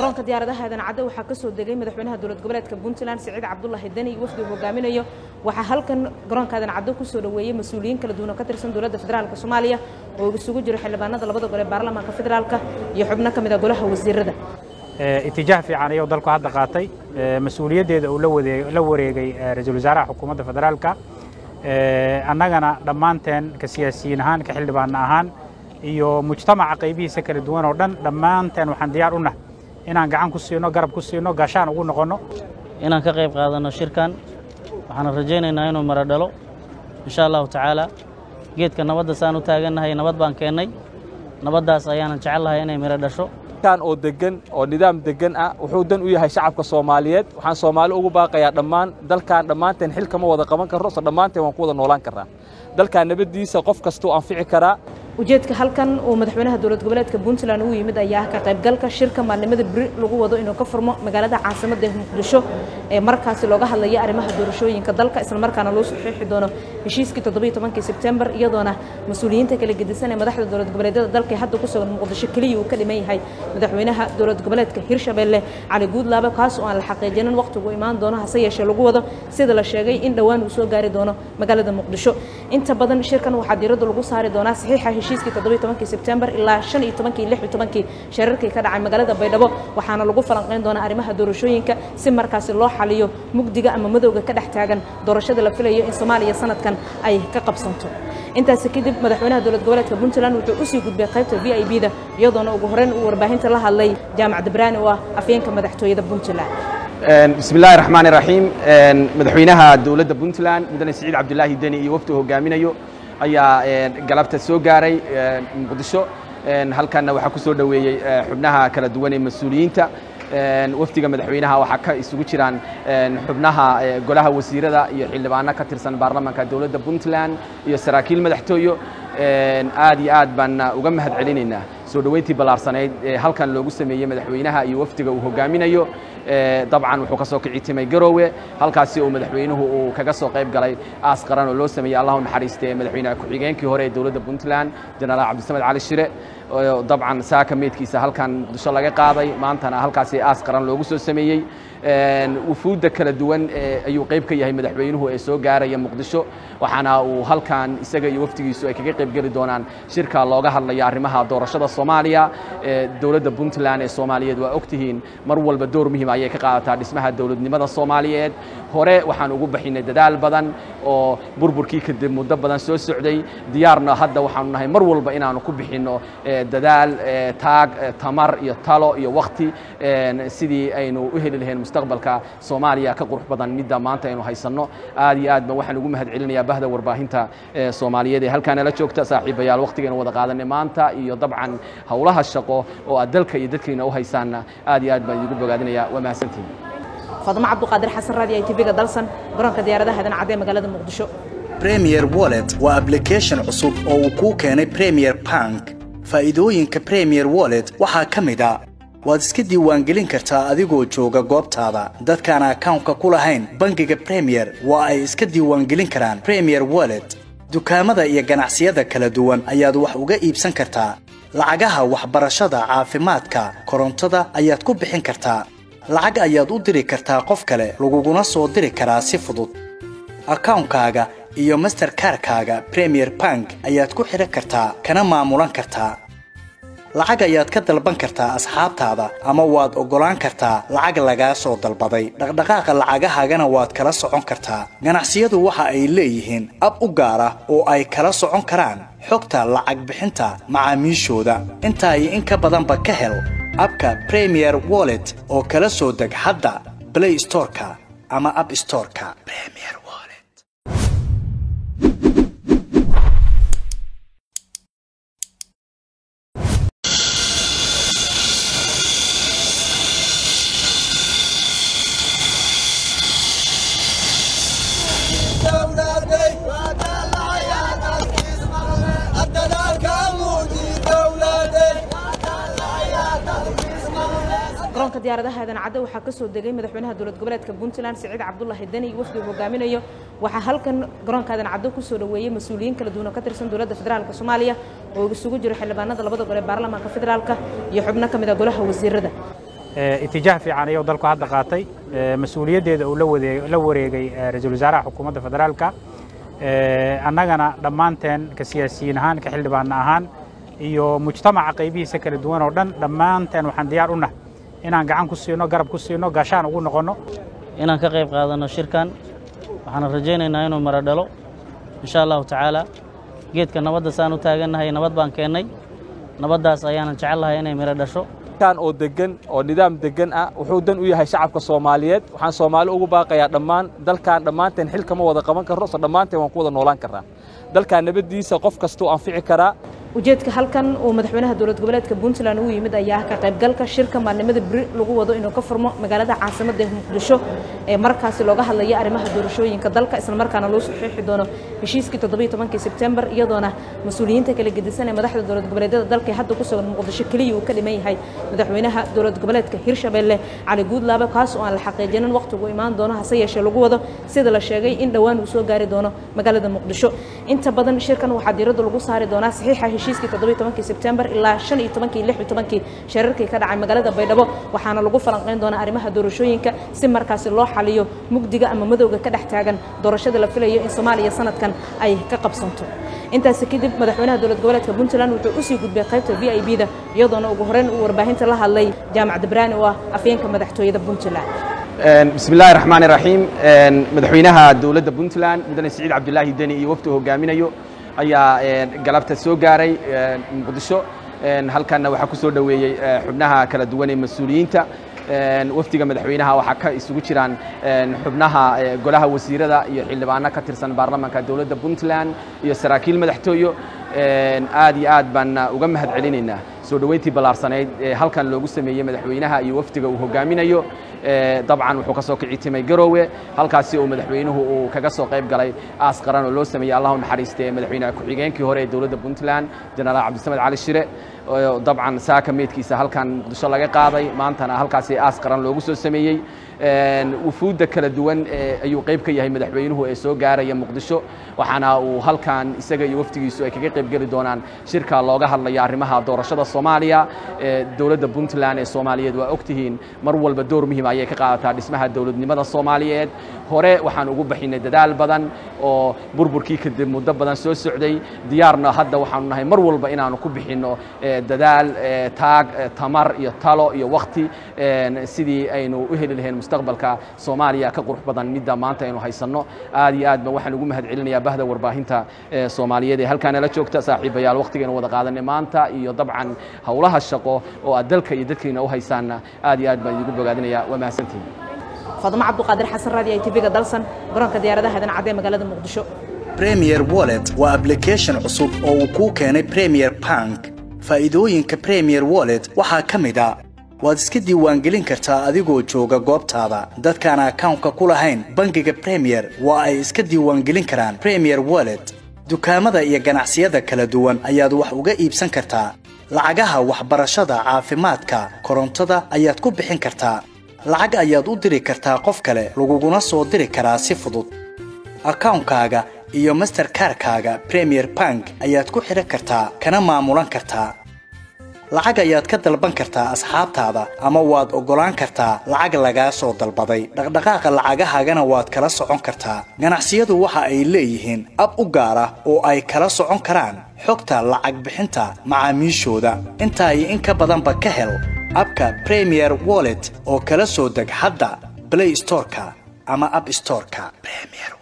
garoonka diyaaradaha aadan cadde waxaa ka soo degay madaxweynaha dowlad goboleedka puntland siciid cabdulaahi deni iyo wafdi uu hogaaminayo waxaa halkan garoonka aadan cadde kusoo dhoweeyey mas-uuliyiin kala duwan oo ka tirsan dowladda federaalk soomaaliya oo isugu jiro xildhibaanada labada gole ee baarlamaanka federaalka iyo xubno ka mid a golaha wasiirada itijaah fiican ayuu dalku hadda qaatay mas-uuliyaddeeda uu la wareegay ra-iisul wasaaraha xukuumadda federaalka annagana dhammaanteen ka siyaasiyiin ahaan ka xildhibaan ahaan iyo mujtamaca qaybihiisa kala duwan oo dhan dhammaanteen waxaan diyaar u nahay inaan gacan ku siino garab ku siino gaashaan ugu noqonno inaan ka qayb qaadanno shirkan waxaan rajaynaynaa inuu maro dhalo insha allahu tacaala geedka nabadda saan u taagannahay nabad baan keennay nabaddaas ayaanan jecel lahay inay miro dhasho kan oo degan oo nidaam degan ah wuxuu dan u yahay shacabka soomaaliyeed waxaan soomaali ugu baaqayaa dhammaan dalkan dhammaanteen xil kama wada qaban karro so dhammaanteen waan ku wada noolaan karraa dalkan nabaddiisa qof kastuu anfici karaa ujeedka halkan uu madaxweynaha dowlad goboleedka puntland uu yimid ayaa ka qaybgalka shirka maalnimada beri lagu wado inuu ka furmo magaalada caasimadda muqdisho ee markaasi looga hadlaya arrimaha doorashooyinka dalka islamarkaana loo saxiixi doono heshiiskii toddobiyo tobankii sebtembar iyadoona mas-uuliyiinta kala gedisan ee madaxda dowlad goboleedyada dalka hadda ku sugan muqdisho keliya uu ka dhiman yahay madaxweynaha dowlad goboleedka hirshabelle cali guudlaabe kaas oo aan la xaqiijinin waqtigu imaan doono hase yeeshee lagu wado sida la sheegay in dhowaan uu soo gaari doono magaalada muqdisho inta badan shirkan waxaa diiradda lagu saari doonaa saxiixa heshiiskii toddobiyo tobankii sebtembar ilaa shan iyo tobankii lix iyo tobankii shararkii ka dhacay magaalada baydhabo waxaana lagu falanqayn doonaa arrimaha doorashooyinka si markaasi loo xaliyo mugdiga ama madowga ka dhex taagan doorashada la filayo in soomaaliya sanadkan ay ka qabsanto intaasi kadib madaxweynaha dowlad goboleedka puntland wuxuu usii gudbay qaybta v i b da iyadoona ugu horeyn uu warbaahinta la hadlay jaamac dabraani oo ah afyeenka madaxtooyada puntland bismi illaahi raxmaan iraxiim madaxweynaha dowladda puntland mudane siciid cabdulaahi deni iyo wafdi hogaaminayo ayaa galabta soo gaaray muqdisho halkanna waxaa ku soo dhoweeyey xubnaha kala duwan ee mas-uuliyiinta wafdiga madaxweynaha waxaa ka isugu jiraan xubnaha golaha wasiirada iyo xildhibaano ka tirsan baarlamaanka dowladda puntland iyo saraakiil madaxtooyo aad iyo aad baan uga mahad celinaynaa soo dhoweyntii ballaarsanayd ee halkan loogu sameeyey madaxweynaha iyo wafdiga uu hogaaminayo dabcan wuxuu ka soo kici timay garoowe halkaasi uu madaxweynuhu uu kaga soo qayb galay aas qaran oo loo sameeyey allahu naxariiste madaxweynaha ku-xigeenkii hore ee dowladda puntland jenaraal cabdisamed cali shire dabcan saaka meydkiisa halkan muqdisho laga qaaday maantana halkaasi aas qaran loogu soo sameeyey wufuudda kala duwan ayuu qayb ka yahay madaxweynuhu ee soo gaaraya muqdisho waxaana uu halkan isaga iyo wafdigiisu ay kaga qayb geli doonaan shirka looga hadlaya arrimaha doorashada soomaaliya dowladda puntland ee soomaaliyeed waa ogtihiin mar walba door muhiim ayay ka qaadataa dhismaha dowladnimada soomaaliyeed hore waxaan ugu baxinay dadaal badan oo burburkii kadib muddo badan soo socday diyaarna hadda waxaanu nahay mar walba inaanu ku bixinno dadaal taag tamar iyo talo iyo wakti sidii aynu u heli lahayn mustaqbalka soomaaliya ka qurux badan midda maanta aynu haysanno aad iyo aad ba waxaan ugu mahad celinayaa bahda warbaahinta soomaaliyeed ee halkaana la joogta saaxiibayaal waktigaynu wada qaadanay maanta iyo dabcan howlaha shaqo oo aad dalka iyo dadkayna u haysaanna aad iyo aad baan idigu bogaadinayaa waa mahadsantihin fadmo cabduqaadir xasan raadi ay tv-ga dalsan garoonka diyaaradaha aadan cadde magaalada muqdisho premier wallet waa application cusub oo uu kuu keenay premier bank faa'iidooyinka premier wallet waxaa ka mid a waad iska diiwaangelin kartaa adigoo jooga goobtaada dadkaan akawnka ku lahayn bangiga premier waa ay iska diiwaangelin karaan premier wallet dukaamada iyo ganacsiyada kala duwan ayaad wax uga iibsan kartaa lacagaha waxbarashada caafimaadka korontada ayaad ku bixin kartaa lacag ayaad u diri kartaa qof kale laguguna soo diri karaa si fudud akawnkaaga iyo masterkarkaaga premier bank ayaad ku xidhan kartaa kana maamulan kartaa lacag ayaad ka dalban kartaa asxaabtaada ama waad oggolaan kartaa lacag lagaa soo dalbaday dhaqdhaqaaqa lacagahaagana waad kala socon kartaa ganacsiyadu waxa ay leeyihiin ab u gaar ah oo ay kala socon karaan xogta lacag bixinta macaamiishooda intaa iyo in ka badanba ka hel abka premier wallet oo kala soo deg hadda blay storeka ama ab storeka garoonka diyaaradaha aadan cadde waxaa ka soo degay madaxweynaha dowlad goboleedka puntland siciid cabdulaahi deni iyo wafdi uu hogaaminayo waxaa halkan garoonka aadan cadde kusoo dhoweeyey mas-uuliyiin kala duwan oo ka tirsan dowladda federaalk soomaaliya oo isugu jiro xildhibaanada labada gole ee baarlamaanka federaalka iyo xubno ka mid a golaha wasiirada itijaah fiican ayuu dalku hadda qaatay mas-uuliyaddeeda uu la wareegay ra-iisul wasaaraha xukuumadda federaalka annagana dhammaanteen ka siyaasiyiin ahaan ka xildhibaanna ahaan iyo mujtamaca qaybihiisa kala duwan oo dhan dhammaanteen waxaan diyaar u nahay inaan gacan ku siino garab ku siino gaashaan ugu noqonno inaan ka qayb qaadanno shirkan waxaana rajaynaynaa inuu mara dhalo insha allahu tacaala geedka nabadda saan u taagannahay nabad baan keennay nabaddaas ayaanan jecelnahay inay miro dhasho kan oo degan oo nidaam degan ah wuxuu dan u yahay shacabka soomaaliyeed waxaan soomaali ugu baaqayaa dhammaan dalkan dhammaanteen xil kama wada qaban karro so dhammaanteen waan ku wada noolaan karraa dalkan nabaddiisa qof kastuu anfici karaa ujeedka halkan uu madaxweynaha dowlad goboleedka puntland uu yimid ayaa ka qaybgalka shirka maalnimada beri lagu wado inuu ka furmo magaalada caasimadda ee muqdisho ee markaasi looga hadlaya arrimaha doorashooyinka dalka islamarkaana loo saxiixi doono heshiiskii toddobiyo tobankii sebtembar iyadoona mas-uuliyiinta kala gedisan ee madaxda dowlad goboleedyada dalka ee hadda ku sugan muqdisho keliya uu ka dhiman yahay madaxweynaha dowlad goboleedka hirshabelle cali guudlaabe kaas oo aan la xaqiijinin waqtigu imaan doono hase yeeshee lagu wado sida la sheegay in dhowaan uu soo gaari doono magaalada muqdisho inta badan shirkan waxaa diiradda lagu saari doonaa saxiixa heshiiskii toddobiyo tobankii sebtembar ilaa shan iyo tobankii lix iyo tobankii shararkii ka dhacay magaalada baydhabo waxaana lagu falanqayn doonaa arrimaha doorashooyinka si markaasi loo xaliyo mugdiga ama madowga ka dhex taagan doorashada la filayo in soomaaliya sanadkan ay ka qabsanto intaasi kadib madaxweynaha dowlad goboleedka puntland wuxuu usii gudbay qaybta v i b da iyadoona ugu horeyn uu warbaahinta la hadlay jaamac dabraani oo ah afyeenka madaxtooyada puntland bismi illaahi raxmaan iraxiim madaxweynaha dowladda puntland mudane siciid cabdulaahi deni iyo waftu hogaaminayo ayaa galabta soo gaaray muqdisho halkanna waxaa ku soo dhoweeyey xubnaha kala duwan ee mas-uuliyiinta wafdiga madaxweynaha waxaa ka isugu jiraan xubnaha golaha wasiirada iyo xildhibaano ka tirsan baarlamaanka dowladda puntland iyo saraakiil madaxtooyo aad iyo aad baan uga mahad celinaynaa soo dhoweyntii ballaarsanayd ee halkan loogu sameeyey madaxweynaha iyo wafdiga uu hogaaminayo dabcan wuxuu ka soo kici timay garoowe halkaasi uu madaxweynuhu uu kaga soo qayb galay aas qaran oo loo sameeyey allah u naxariistee madaxweynaha ku-xigeenkii hore ee dowladda puntland jenaraal cabdisamed cali shire dabcan saaka meydkiisa halkan muqdisho laga qaaday maantana halkaasi aas qaran loogu soo sameeyey wufuudda kala duwan ayuu qayb ka yahay madaxweynuhu ee soo gaaraya muqdisho waxaana uu halkan isaga iyo wafdigiisu ay kaga qayb geli doonaan shirka looga hadlaya arrimaha doorashada soomaaliya dowladda puntland ee soomaaliyeed waa ogtihiin mar walba door muhiim ayay ka qaadataa dhismaha dowladnimada soomaaliyeed hore waxaan ugu baxinay dadaal badan oo burburkii kadib muddo badan soo socday diyaarna hadda waxaanu nahay mar walba inaanu ku bixinno dadaal taag tamar iyo talo iyo wakti sidii aynu u heli lahayn mustaqbalka soomaaliya ka qurux badan midda maanta aynu haysanno aad iyo aad ba waxaan ugu mahad celinayaa bahda warbaahinta soomaaliyeed ee halkaana la joogta saaxiibayaal waktigaynu wada qaadanay maanta iyo dabcan howlaha shaqo oo aad dalka iyo dadkayna u haysaanna aad iyo aad baan idigu bogaadinayaa waa mahadsantihin fadmo cabduqaadir xasan raadi ay tv-ga dalsan garoonka diyaaradaha hadan cadee magaalada muqdisho premier wallet waa application cusub oo uu kuu keenay premier bank faa'iidooyinka premier wallet waxaa ka mid a waad iska diiwaangelin kartaa adigoo jooga goobtaada dadkaan akawnka ku lahayn bangiga premier waa ay iska diiwaangelin karaan premier wallet dukaamada iyo ganacsiyada kala duwan ayaad wax uga iibsan kartaa lacagaha waxbarashada caafimaadka korontada ayaad ku bixin kartaa lacag ayaad u diri kartaa qof kale laguguna soo diri karaa si fudud akawnkaaga iyo masterkarkaaga premier bank ayaad ku xidhan kartaa kana maamulan kartaa lacag ayaad ka dalban kartaa asxaabtaada ama waad oggolaan kartaa lacag lagaa soo dalbaday dhaqdhaqaaqa lacagahaagana waad kala socon kartaa ganacsiyadu waxa ay leeyihiin ab u gaar ah oo ay kala socon karaan xogta lacag bixinta macaamiishooda intaa iyo in ka badanba ka hel abka premier wallet oo kala soo deg hadda blay storeka ama ab storeka